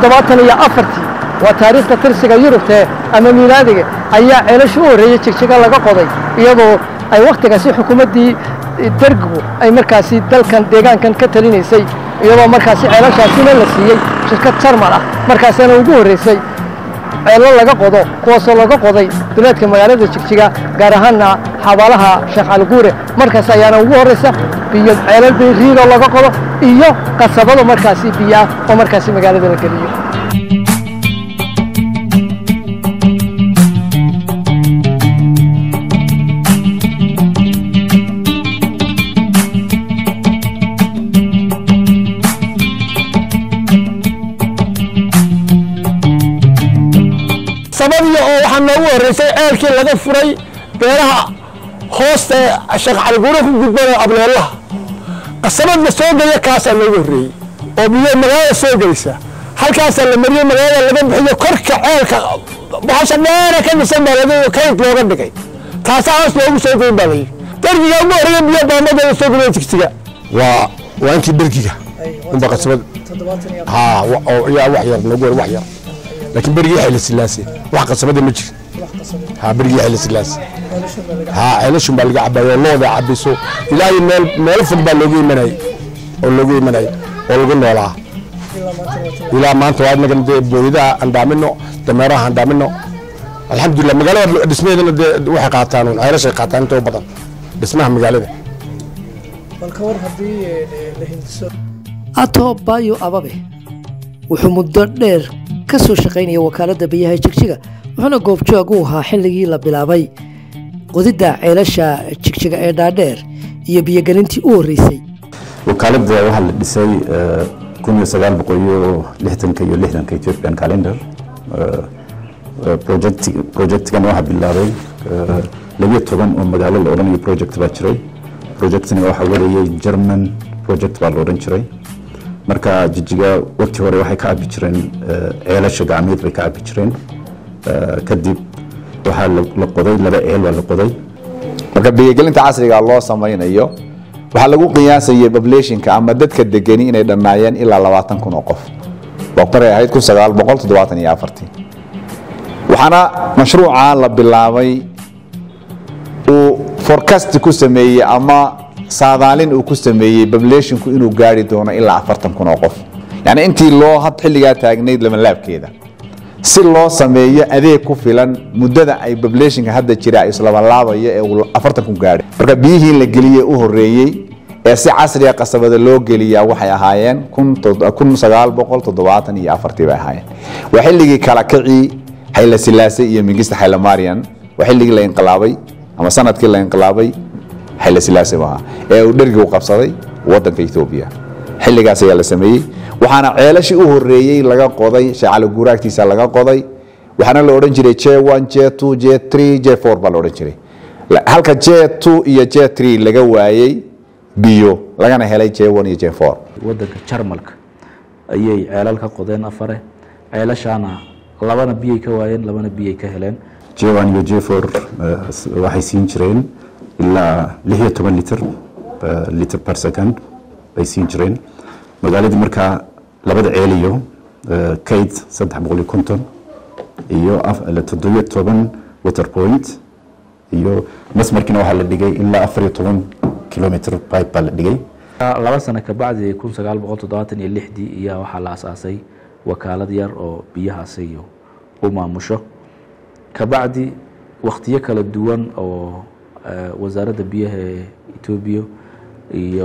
toddobaatan iyo afartii waa taariikhda tirsiga yurubtee ama miilaadiga ayaa ceelasha u horreeyey jigjiga laga qoday iyadoo ay wakhtigaasi xukuumaddii dergigu ay markaasi dalkan deegaankan ka talinaysay iyadoo markaasi ceelashaasina la siiyey shirkad jarmal ah markaasina ugu horraysay ceello laga qodo kuwaasoo laga qoday duleedka magaalada jigjiga gaar ahaanna xabaalaha sheekh caliguure markaas ayaana ugu horraysa biyo ceelal riidoo laga qodo iyo qasabado markaasi biyo ah oo markaasi magaalada la geliyo sabadiyo oo waxaa noogu horreysay ceelkii laga furay beeraha hoosta ee sheekh caliguure ku gudbana ableelaha qasabadna soo geliya kaasaa noogu horreeyey oo biyo magaalada soo gelisa halkaasaa la mariyey magaalada laga bixiyo korka ceelka bahasha dheera ka dhisan baa laga kayd looga dhigay taasaa hoos loogu soo gelin baa layidhi dergiga ugu horreeya biyo baamada la soo geliya jigsiga waa waa intii dergiga unba qasabad haa yaa wax yar noogu hor wax yar laakiin berigii xayla silaase wax qasabada ma jirin haa berigii xayla silaase haa ceelashun baa laga cabayo looda cabiso ilaahay meel meelo fog baa loogu imanayay oo loogu imanayay oo lagu noolaa ilaa maanta waa inagan dee booyadaha aan dhaamino dameeraha aan dhaamino alxamdulilah magaalada dhismaheedana dee waxay qaataan un ceelashay qaataan inta u badan dhismaha magaalada ato bayo ababe wuxuu muddo dheer ka soo shaqaynaya wakaaladda biyaha jigjiga wuxuuna goobjoog u ahaa xilligii la bilaabay qodidda ceelasha jigjiga ee dhaadheer iyo biyogelintii u horreysay wakaaladda waxaa la dhisay kun iyo sagaal boqol iyo lixdanka iyo lixdanka ethiopian calendar projectgan waxaa bilaabay labiyo toban oo magaalo la odhanayo project baa jiray projectna waxaa wadayay german project baa la odhan jiray marka jijiga waqti hore waxay ka cabi jireen ceelasha gacmeed bay ka cabi jireen kadib waxaa la qoday laba ceel baa la qoday marka biyogelinta casriga loo samaynayo waxaa lagu qiyaasayay populationka ama dadka degani inay dhammaayeen ilaa labaatan kun oo qof boqoray ahayd kun sagaal boqol toddobaatan iyo afartii waxaana mashruuca la bilaabay uu forecast ku sameeyey ama saadaalin uu ku sameeyey populationku inuu gaari doono ilaa afartan kun oo qof yani intii loo had xilligaa taagnayd labanlaabkeeda si loo sameeyo adeeg ku filan muddada ay populationka hadda jira islabanlaabayo ee uu afartan kun gaadhay marka biyihii la geliyey u horreeyey ee si casriga qasabada loo geliyaa waxay ahaayeen kun sagaal boqol toddobaatan iyo afartii bay ahaayeen waa xilligii kala kacii xayla silaase iyo mingista xaylamarian waa xilligii la inqilaabay ama sanadkii la inqilaabay xayla silaase maaha ee uu dhergigu qabsaday wadanka etoobiya xilligaas ayaa la sameeyey waxaana ceelashii u horreeyey laga qoday shacalo guuraagtiisa laga qoday waxaana la odhan jiray j one j two j three j four baa la odhan jiray halka j two iyo j three laga waayey biyo lagana helay j one iyo j four wadanka jarmalka ayay ceelal ka qodeen afare ceelashaana labana biyay ka waayeen labana biyay ka heleen j1 iyo j4 waxay siin jireen ilaa lix iyo toban liter liter per second bay siin jireen magaaladii markaa labada ceel iyo kayd saddex boqol iyo konton iyo toddobiyo toban water point iyo masmarkiina waxaa la dhigay ilaa afar iyo toban kilometer pipe baa la dhigay laba sano kabacdi kun sagaal boqol toddobaatan iyo lixdii ayaa waxaa la asaasay wakaalad yar oo biyahaasi u maamusho kabacdi wakhtiyo kala duwan oo wasaaradda biyaha ee etoobiya iyo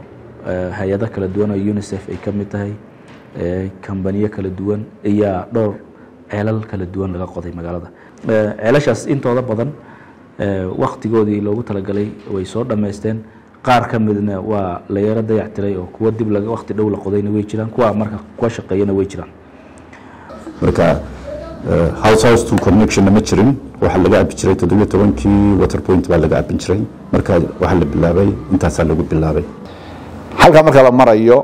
hay-ado kala duwan oo unicef ay ka mid tahay kambaniyo kala duwan ayaa dhowr ceelal kala duwan laga qoday magaalada ceelashaas intooda badan wakhtigoodii loogu talagalay way soo dhammaysteen qaar ka midna waa la yaro dayactiray oo kuwa dib laga wakhti dhow la qodayna way jiraan kuwa marka kuwa shaqeeyana way jiraan marka house house to connectionna ma jirin waxaa laga cabi jiray toddobiyo tobankii water point baa laga cabin jiray marka waxaa la bilaabay intaasaa lagu bilaabay halka marka la marayo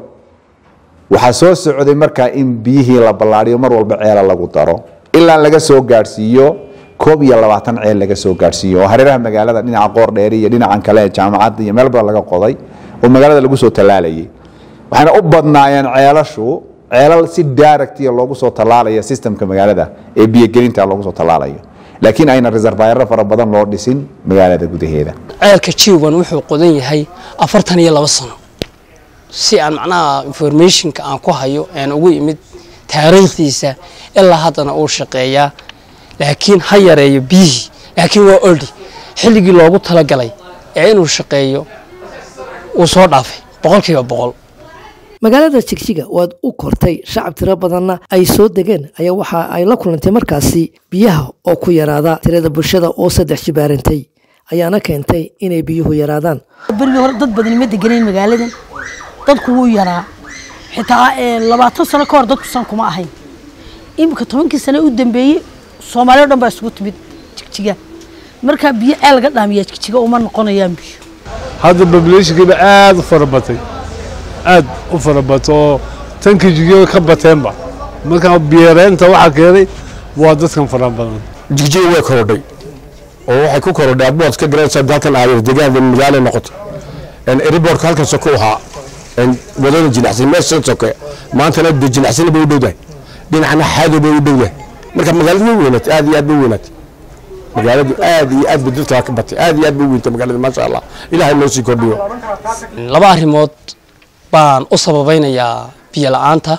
waxaa soo socday markaa in biyihii la ballaariyo mar walba ceela lagu daro ilaa laga soo gaadhsiiyo koob iyo labaatan ceel laga soo gaadhsiiyo oo hareeraha magaalada dhinaca qoordheeri iyo dhinacan kale ee jaamacadda iyo meel badan laga qoday oo magaalada lagu soo tallaalayay waxayna u badnaayeen ceelashu ceelal si directiya loogu soo tallaalaya systemka magaalada ee biyogelinta loogu soo tallaalayo laakiin ayna reservaayaro fara badan loo dhisin magaalada gudaheeda ceelka jiwan wuxuu qodan yahay afartan iyo laba sano si aan macnaha informationka aan ku hayo aan ugu imid taariikhdiisa ilaa haddana uu shaqeeyaa laakiin ha yareeyo biyihii laakiin waa oldi xilligii loogu talagalay ee inuu shaqeeyo uu soo dhaafay boqolkiiba boqol magaalada jigjiga oo aad u kortay shacab tiro badanna ay soo degeen ayaa waxa ay la kulantay markaasi biyaha oo ku yaraada tirada bulshada oo saddex jibaarantay ayaana keentay inay biyuhu yaraadaan berigii hore dad badani ma degenayn magaaladan dadku wuu yaraa xitaa labaatan sano ka hor dadku san kuma ahayn iminka tobankii sano u dambeeyey soomaaliya o dhan baa isugu timid jigjiga markaa biyo ceel laga dhaamiyaa jigjiga uma noqonayaan biyo hadda populationkiiba aad u fara batay aad u fara bato oo tanka jigjiga ka bateenba markaa biyareenta waxaa keenay waa dadkan fara badan jigjiga way korodhay oo waxay ku korodhay adbood ka garanaysaa dalkan aayar deegaanka magaalo noqoto eriboorka halkan soko ahaa wadada jinacsan meeshan soke maantana de jinacsana bay u dhowdahay dhinacna xaado bay u dhowdahay marka magaaladu way weynaatay aad iyo aad bay u weynaatay magaaladu aad iyo aad bay dadka ka batay aad iyo aad bay u weyntay magaalada maasha allah ilaahay noo sii kordhiyo laba arrimood baan u sababaynayaa biyo la-aanta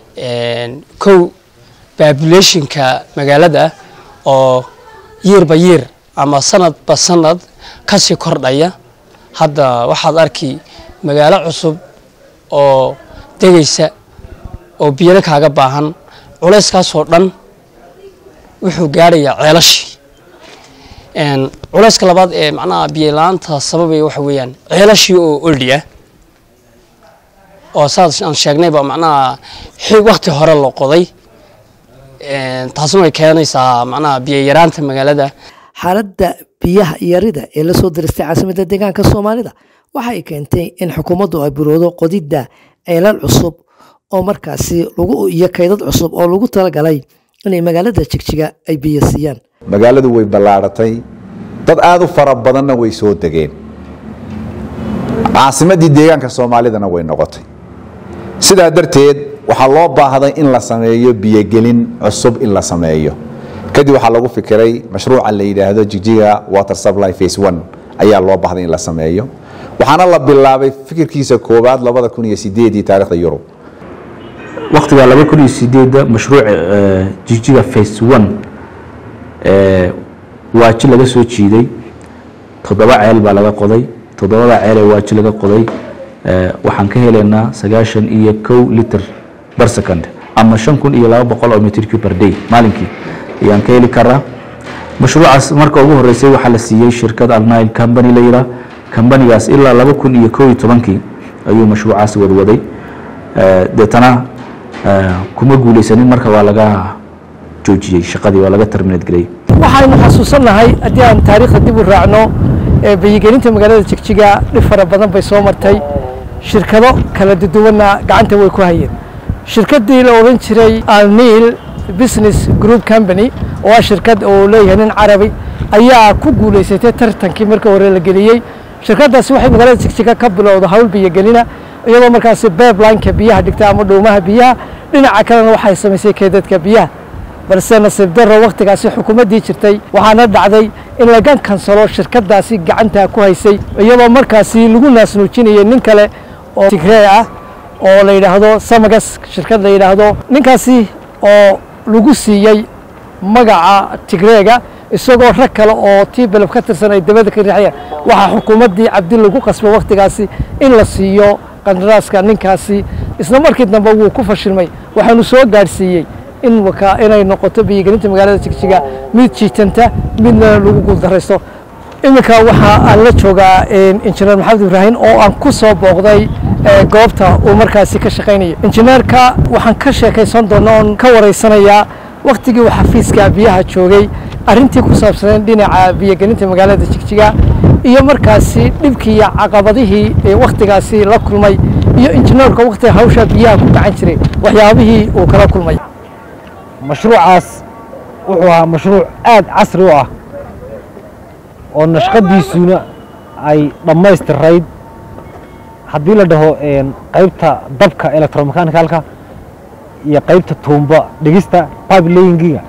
kow populationka magaalada oo yeerba yeer ama sanadba sanad kasii kordhaya hadda waxaad arki magaalo cusub oo degaysa oo biyana kaaga baahan culayskaasoo dhan wuxuu gaadhayaa ceelashii culayska labaad ee macnaha biyo la-aanta sababaya waxa weeyaan ceelashii oo oldi ah oo saad aan sheegnayba macnaha wakti hore la qoday taasna way keenaysaa macnaha biyo yaraanta magaalada xaaladda biyaha yarida ee lasoo diristay caasimadda deegaanka soomaalida waxa ay keentay in xukuumaddu ay buroodo qodidda ceelal cusub oo markaasi lagu iyo kaydad cusub oo lagu talagalay inay magaalada jigjiga ay biyo siiyaan magaaladu way ballaaratay dad aad u fara badanna way soo degeen caasimaddii deegaanka soomaalidana way noqotay sidaa darteed waxaa loo baahday in la sameeyo biyogelin cusub in la sameeyo kadib waxaa lagu fikiray mashruuca la yidhaahdo jigjiga water supply face one ayaa loo baahday in la sameeyo waxaana la bilaabay fikirkiisa koowaad labada kun iyo sideedii taarikhda yurub waqtiga laba kun iyo sideedda mashruuca jigjiga face one waaji laga soo jiiday toddoba ceel baa laga qoday toddobada ceel ee waaji laga qoday waxaan ka helaynaa sagaashan iyo kow liter bar second ama shan kun iyo laba boqol oo metr cube per day maalinkii ayaan ka heli karaa mashruucaas marka ugu horeysay waxaa la siiyey shirkad alnile company la yiraa kambanigaas ilaa laba kun iyo kow iyo tobankii ayuu mashruucaas wadwaday deetana kuma guuleysanin marka waa laga joojiyey shaqadii waa laga terminate gareeyey waxaynu xasuusannahay haddii aan taariikhda dib u raacno biyigelinta magaalada jigjiga dhib fara badan bay soo martay shirkado kala duduwanna gacanta way ku hayeen shirkaddii la odhan jiray alniil business group company oo ah shirkad uu leeyahay nin carabi ayaa ku guulaysatay tartankii marka hore la geliyey shirkaddaasi waxay magaalada jigjiga ka bilowda hawl biyogelina iyadoo markaasi beeblineka biyaha dhigta ama dhuumaha biyaha dhinaca kalena waxay samaysay keedadka biyaha balse nasiib darro wakhtigaasi xukuumaddii jirtay waxaana dhacday in laga kansalo shirkaddaasi gacanta ku haysay iyadoo markaasi lagu naasnuujinayay nin kale oo tigree ah oo la yidhaahdo samagas shirkad la yidhaahdo ninkaasi oo lagu siiyey magaca tigreega isagoo rag kale oo tii beleb ka tirsan ay dabada ka riixayaan waxaa xukuumaddii cabdi lagu qasbay wakhtigaasi in la siiyo qandaraaska ninkaasi isla markii dambe wuu ku fashilmay waxaanu soo gaadhsiiyey in inay noqoto biyogelinta magaalada jigjiga mid jiitanta midna lagu guuldaraysto iminka waxaa aan la joogaa injineer maxamed ibraahim oo aan ku soo booqday goobta uu markaasi ka shaqaynaya injineerka waxaan ka sheekaysan doona oon ka waraysanayaa waktigii uu xafiiska biyaha joogay arrintii ku saabsaneen dhinaca biyogelinta magaalada jigjiga iyo markaasi dhibkii iyo caqabadihii wakhtigaasi la kulmay iyo injineerka wakhtiga hawsha biyaha ku gacan jiray waxyaabihii uu kala kulmay mashruucaas wuxuu ahaa mashruuc aad casri u ah oo nashqadiisuna ay dhammaystirayd haddii la dhaho qaybta dabka electromechanikalka iyo qaybta tuumba dhigista pipe layingiga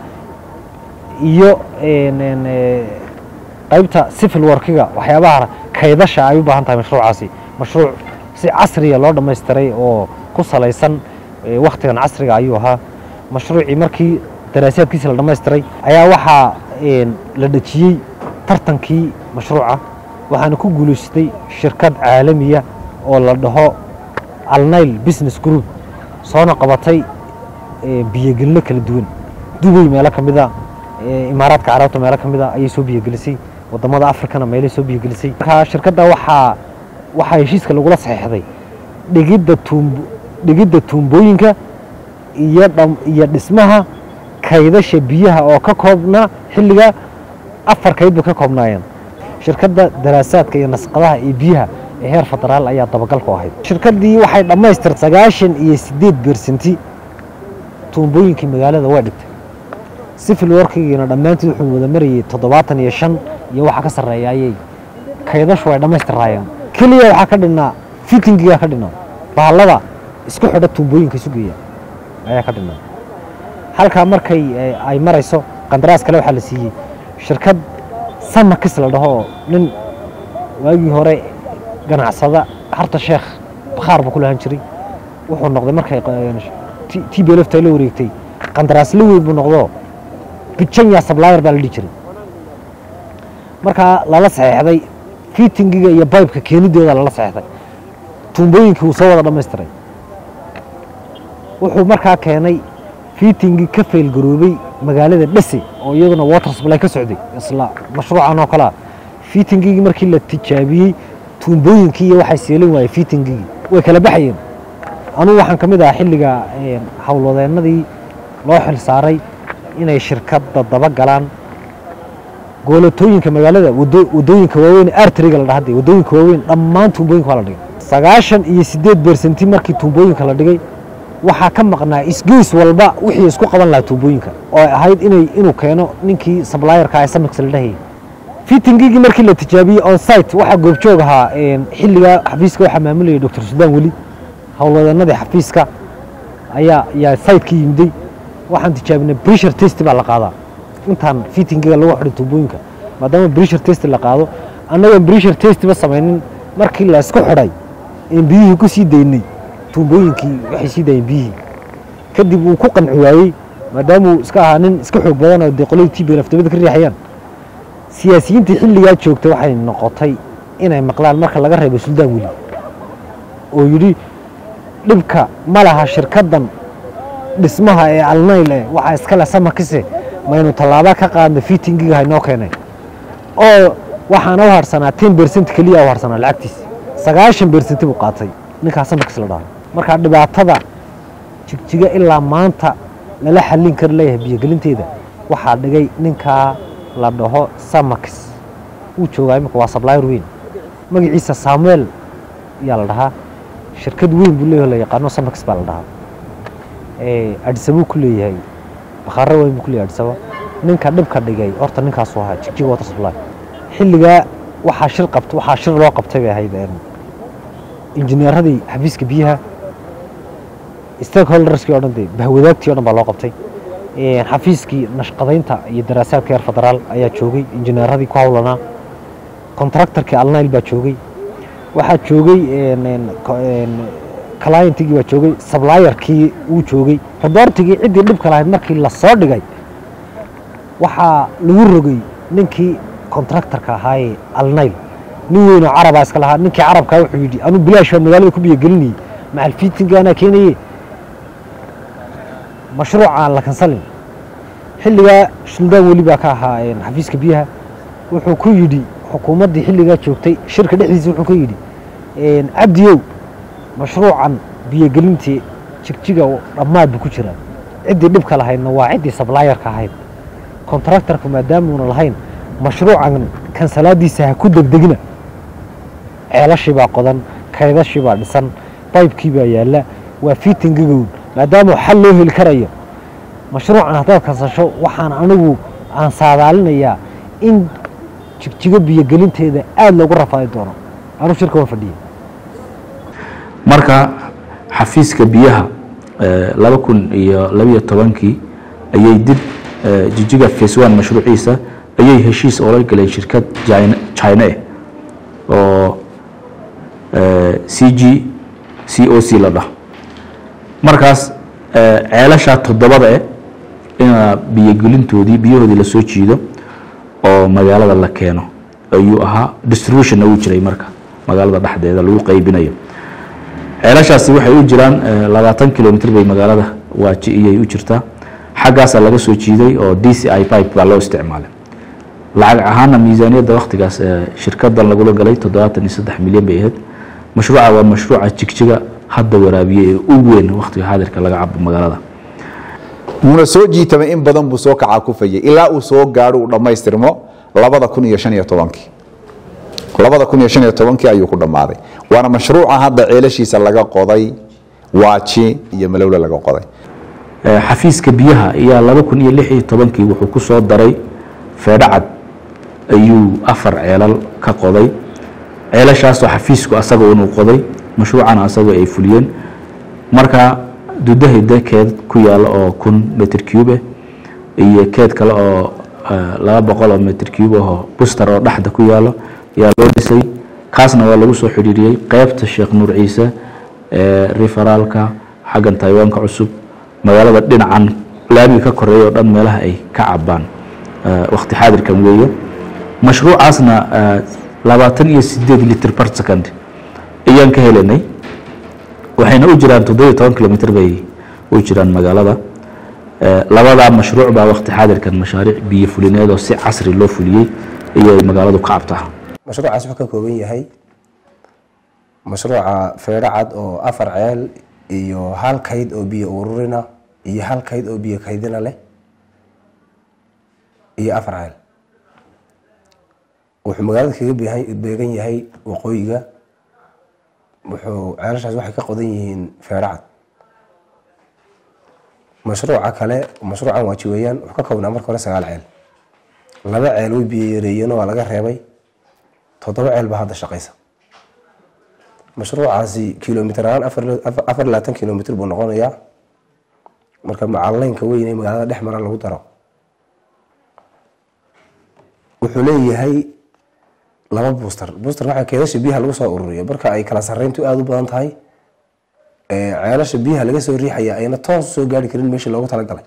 iyo een, een, ee, qaybta civil workiga waxyaabaha kaydasha ay u baahan tahay mashruucaasi mashruuc si casriya loo dhammaystiray oo ku salaysan ee, wakhtigan casriga ayuu ahaa mashruucii markii daraasaadkiisa la dhammaystiray ayaa waxaa een, la dhejiyey tartankii mashruuca waxaana ku guulaystay shirkad caalamiya oo la dhaho alnile business group soona qabatay ee, biyogelino kala duwan dubay meelo ka mida ee, imaaraadka carabta meelo ka mida ayay soo biyogelisay wadamada afrikana meelay soo biyogelisay marka shirkadda waxaa waxaa heshiiska lagula saxeexday dhigidda tuumb dhigidda tuumbooyinka iyo dham iyo dhismaha kaydasha biyaha oo ka koobnaa xilliga afar kayd bay ka koobnaayeen shirkadda daraasaadka iyo nasqadaha iyo biyaha ee heer federaal ayaa dabagal ku ahayd shirkaddii waxay dhammaystir sagaashan iyo siddeed beersanti tuumbooyinkii magaalada waa dhigtay civil workigiina dhammaantood wuxuu wada marayay toddobaatan iyo shan iyo waxa ka sarreeya ayay kaydashu ay dhammaystiraayeen keliya waxaa ka dhinnaa fitingigaa ka dhinnaa bahallada isku xidha tuumbooyinka isu geeya ayaa ka dhinnaa halkaa markay eh, ay marayso qandaraas kale waxaa la siiyey shirkad samakis la dhaho oo nin waagii hore ganacsada harta sheekh bakhaar buu ku lahaan jiray wuxuu noqday markay t b lfta la wareegtay qandaraas la weyn buu noqdo bijanya sablayer baa la dhihi jiray markaa lala saxeexday fitingiga iyo baybka keenidooda lala saxeexday tuumbooyinkii wuu soo wada dhammaystiray wuxuu markaa keenay fitingii ka faylgaroobay magaalada dhese oo iyaduna water supply ka socday isla mashruucan oo kalea fitingigii markii la tijaabiyey tuumbooyinkii iyo waxay seelin waayey fitingigii way kala baxayeen anugu waxaan ka mid ahaa xilliga een, howlwadeennadii loo xil saaray inay shirkadda daba galaan goolatooyinka magaalada wado- wadooyinka waaweyn arteriga la dhahday wadooyinka waaweyn dhammaan tuumbooyinka waa la dhigay sagaashan iyo siddeed beersanti markii tuumbooyinka la dhigay waxaa ka maqnaa isgeys walba wixii isku qaban lahaa tuumbooyinka oo ay ahayd inay inuu keeno ninkii sablayerka ee samix la dhahayay fitingigii markii la tijaabiyey on site waxaa goobjoog ahaa een, xilligaa xafiiska waxaa maamulayay dr suldaan weli howlwadeenadii xafiiska ayaa ayaa siteka yimiday waxaan tijaabinay pressure test baa la qaadaa intaan fitingiga lagu xidhay tuubooyinka maadaama pressure test la qaado annagoon pressure testba samaynin markii la isku xidhay in biyihii ku sii daynay tuumbooyinkii waxay sii daayeen biyihii kadib uu ku qanci waayey maadaama uu iska ahaa nin iska xoog badan oo dee qoladii tb laftabada ka riixayaan siyaasiyiintii xilligaa joogtay waxay noqotay inay maqlaan marka laga reebo suldaan weli oo yidhi dhibka ma laha shirkaddan dhismaha ee alnayl eh waxaa iskale samakise maynu tallaaba ka qaadna fitingiga haynoo keenay oo waxaana u harsanaa ten bercent keliya u harsanaa lacagtiisi sagaashan bercenti buu qaatay ninkaa samakis la dhaho markaa dhibaatada jigjiga ilaa maanta lala xallin kari leeyahay biyogelinteeda waxaa dhigay ninkaa la dhaho samakis wuu joogaa imika waa sablayer weyn magaciisa samuel yaa la dhahaa shirkad weyn buu leeyahay oo la yaqaano samakis baa la dhahaa ee adisabuu ku leeyahay bakhaaro weyn buu ku leeyahay adisaba ninka dhibka dhigay horta ninkaasuu ahaa jigjiga water supply xilligaa waxaa shir qabt waxaa shir loo qabtay bay ahayd een, injineeradii xafiiska biyaha stakeholderskii oo dhan dee bahwadaagtii o dhan baa loo qabtay Een, xafiiskii nashqadaynta iyo daraasaadka heer federaal ayaa joogay injineeradii ku howlanaa contractorkii alnayl baa joogay waxaa joogay een, een, ko- een, clientigii baa joogay sablayerkii wuu joogay reportigii ciddii dhibka lahayd markii la soo dhigay waxaa lagu rogay ninkii contractorka ahaayee alnayl nin weynoo carabaa iska lahaa ninkii carabkaa wuxuu yidhi anuu bilaash baa magaalada ku biyogelinayey macal fiitinga anaa keenaye mashruuc aan la kansalin xilligaa suldaan weli baa ka ahaa een, xafiiska biyaha wuxuu ku yidhi xukuumaddii xilligaa joogtay shirka dhexdiisa wuxuu ka yidhi een, cabdiyow mashruucan biyogelintii jigjiga dhammaad buu ku jiraa ciddii dhibka lahaydna waa ciddii sablayerka ahayd contractorka maadaamuuna lahayn mashruucan kansalaadiisa ha ku degdegina ceelashii baa qodan kaydashii baa dhisan baybkii baa yaalla waa fitingigown maadaama xal loo heli karayo mashruucan haddaad kansasho waxaan anigu aan saadaalinayaa in jigjigo biyogelinteeda aada loogu rafaadi doono anuu shirka waan fadhiyey marka xafiiska biyaha eh, laba kun iyo labiyo tobankii ayay dib eh, jijiga face one mashruuciisa ayay heshiis oola galeen shirkad China China eh, oo eh, CG COC la dhaho markaas eh, ceelashaa toddobada eh ina biyogelintoodii biyahoodii la soo jiido oo magaalada la keeno ayuu ahaa distributionna wuu jiray marka magaalada dhexdeeda lagu qaybinayo ceelashaasi waxay u jiraan eh, labaatan kilomitr bay magaalada waaji iyay u jirtaa xaggaasaa laga soo jiiday oo d c i pipe baa loo isticmaalay lacag ahaana miisaaniyadda waktigaas eh, shirkadan lagula galay toddobaatan iyo saddex milyan bay ahayd mashruuca waa mashruuca jigjiga hadda waraabiye ee ugu weyn waktiga xaadirka laga cabo magaalada wuuna soo jiitamay in badan buu soo kacaa kufayay ilaa uu soo gaadho uu dhammaystirmo labada kun iyo shan iyo tobankii labada kun iyo shan iyo tobankii ayuu ku dhammaaday waana mashruuca hadda ceelashiisa laga qoday waaji iyo malowle laga qoday Eh, xafiiska biyaha ayaa laba kun iyo lix iyo tobankii wuxuu ku soo daray feedhacad ayuu afar ceelal ka qoday ceelashaasoo xafiisku asaga unuu qoday mashruucana asagoo ay fuliyeen marka dudahida keed ku yaala oo kun metr cube iyo keed kale oo eh, laba boqol oo metr cube ahoo buster oo dhexda ku yaalo ayaa loo dhisay kaasna waa lagu soo xidhiiriyey qeybta sheekh nuur ciise ee referaalka xaggan taiwanka cusub magaalada dhinacan laamiga ka koreeya oo dhan meelaha ay ka cabaan eh, waqti xaadirkan weeye mashruucaasna eh, labaatan iyo sideed litr per second ayaan ka helanay waxayna u jiraan toddobiyo toban kilomitr bay u jiraan magaalada Eh, labadaa mashruuc baa waqti xaadirkan mashaariic biyo fulineed oo si casri loo fuliyey ayay magaaladu ka cabtaa mashruucaas wuxuu ka kooban yahay mashruuca feedho cad oo afar ceel iyo hal kayd oo biyo ururina iyo hal kayd oo biyo kaydina leh iyo afar ceel wuxuu magaalada kaga beehan- beegan yahay waqooyiga wuxuu ceelashaas waxay ka qodan yihiin feedho cad mashruuca kale mashruucan waaji weeyaan wuxuu ka koobnaa marka hore sagaal ceel laba ceel way biyo yareeyeen oo waa laga reebay toddoba ceel baa hadda shaqaysa mashruucaasi kilomitr ahaan afar afar iyo labaatan kilomitr buu noqonayaa marka macalleynka weyn ee magaalada dhex mara lagu daro wuxuu leeyahay laba booster booster waxaa keedasha biyaha lagu soo ururiyo marka ay kala sarreyntu aada u badan tahay ee ceelasha biyaha laga soo riixaya ayna toos usoo gaari karin meeshii loogu talagalay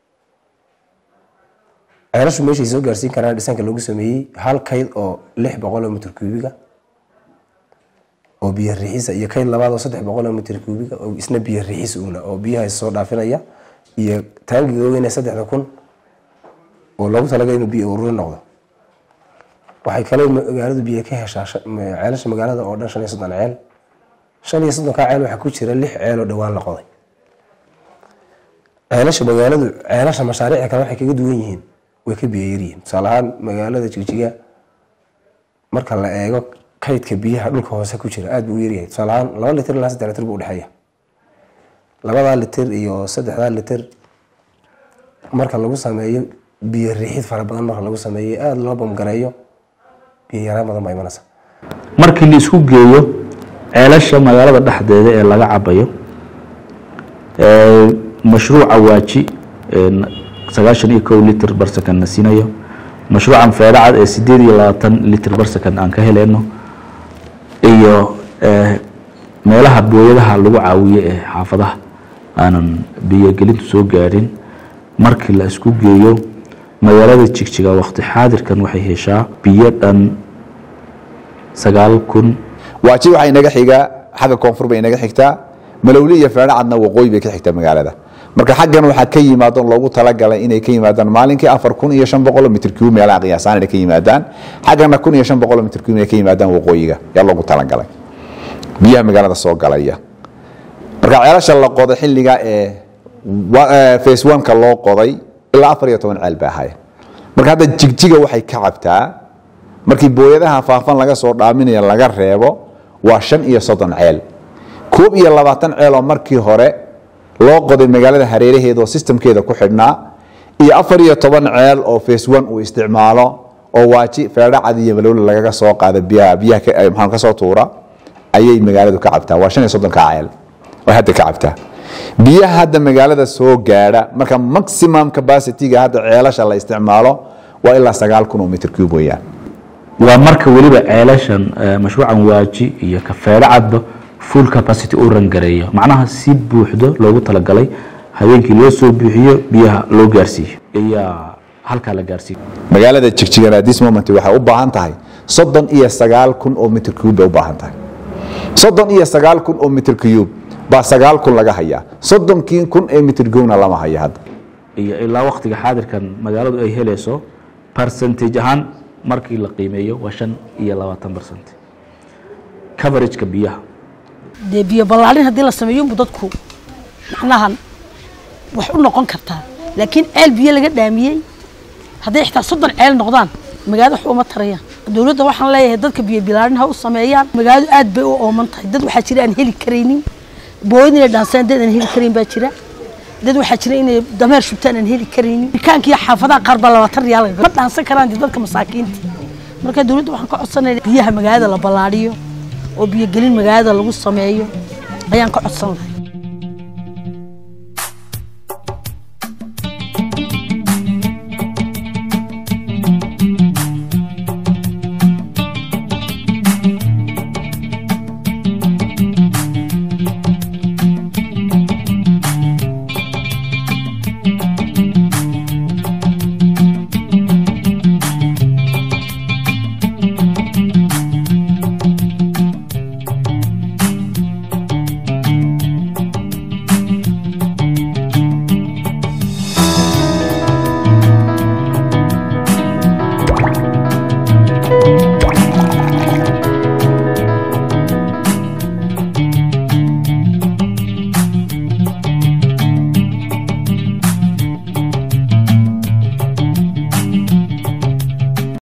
ceelashu meeshay soo gaarsiin karaan dhisanka loogu sameeyey hal kayd oo lix boqol oo mitr kuubiga oo biyo riixisa iyo kayd labaad oo saddex boqol oo mitr kuubiga oo isna biyo riixis uuna oo biyaha soo dhaafinaya iyo taangiga weyn ee saddexda kun oo loogu talagalay inuu biyo ururin noqdo waxay kale magaaladu biyo ka heshaa shan- ma- ceelasha magaalada oo dhan shan iyo soddon ceel shan iyo soddonkaa ceel waxaa ku jira lix ceel oo dhowaan la qoday ceelasha magaaladu ceelasha mashaariicda kale waxay kaga duwan yihiin way ka biyo yaryihiin tusaale ahaan magaalada jigjiga marka la eego kaydka biyaha dhulka hoose ku jira aad buu u yaryahay tusaale ahaan laba litir ilaa saddex litir buu udhexeeya labadaa litir iyo saddexdaa litir marka lagu sameeyo biyo riixid fara badan marka lagu sameeyo aada loo bamgareeyo biyo yaraan badan baa imanaysa markii la isku geeyo ceelasha magaalada dhexdeeda ee laga cabayo ee mashruuca waaji ee n- sagaashan iyo kow litr bar second na siinayo mashruucan feedhacad ee sideed iyo labaatan litr bar second aan ka heleyno iyo ee, meelaha booyadaha lagu caawiyo ee xaafadaha aanan biyogelintu soo gaadhin markii la isku geeyo magaalada jigjiga waqti xaadirkan waxay heshaa biyo dhan sagaal kun waaji waxaa inaga xigaa xagga koonfur bay inaga xigtaa malowli iyo feedhacadna waqooyi bay ka xigtaa magaalada marka xaggan waxaa ka yimaadon loogu talagalay inay ka yimaadaan maalinkii afar kun iyo shan boqol mitr cube meelaha qiyaasaan inay ka yimaadaan xaggana kun iyo shan boqol mitr cube inay ka yimaadaan waqooyiga yaa loogu talagalay biyaha magaalada soo galaya marka ceelasha la qoday xilliga ee wa- ee phase one-ka loo qoday ilaa afar iyo toban ceel baa ahaya marka hadda jigjiga waxay ka cabtaa markii booyadaha faafan laga soo dhaaminaya laga reebo waa shan iyo soddon ceel koob iyo labaatan ceel oo markii hore loo qoday magaalada hareeraheeda oo sistamkeeda ku xidhnaa iyo afar iyo toban ceel oo phase one uu isticmaalo oo waaji feedhacad iyo malowle lagaga soo qaada biyaha biyaha ka- maxaan ka soo tuura ayay magaaladu ka cabtaa waa shan iyo soddonka ceel ay hadda ka cabtaa biyaha hadda magaalada soo gaadha marka maximum capacityga hadda ceelasha la isticmaalo waa ilaa sagaal kun oo mitr cube weeyaan waa marka weliba ceelashan eh, mashruucan waaji iyo kafeedho cadba full capacity uu rangareeyo macnaha si buuxdo loogu talagalay habeenkii loo soo buuxiyo biyaha loo gaarsiiyo ayaa halkaa la gaarsiiyo magaalada jigjigana this moment waxay u baahan tahay soddon iyo sagaal kun oo mitr cube bay u baahan tahay soddon iyo sagaal kun oo mitr cube baa sagaal kun laga hayaa soddonkii kun ee mitr cubena lama haya hadda iyo ilaa waktiga xaadirkan magaaladu ay helayso percentage ahaan markii la qiimeeyo waa shan iyo labaatan percent coverageka biyaha dee biyo ballaarin haddii la sameeyo unbu dadku macnahan wax u noqon kartaa laakiin ceel biyo laga dhaamiyey hadday xitaa soddon ceel noqdaan magaalada wax uma tarayaan dowladda waxaan leeyahay dadka biyo bilaarin ha u sameeyaan magaaladu aad bay u ooman tahay dad waxaa jira aan heli karaynin booyad inay dhaansaan dad aan heli karayn baa jira dad waxaa jira inay dameer shubtaan aan heli karaynin rikaankiiyo xaafadaha qaar baa labaatan riyaal ma dhaansan karaan dee dadka masaakiinta marka dowladda waxaan ka codsanaya biyaha magaalada la ballaadhiyo oo biyogelin magaalada lagu sameeyo ayaan ka codsan lahay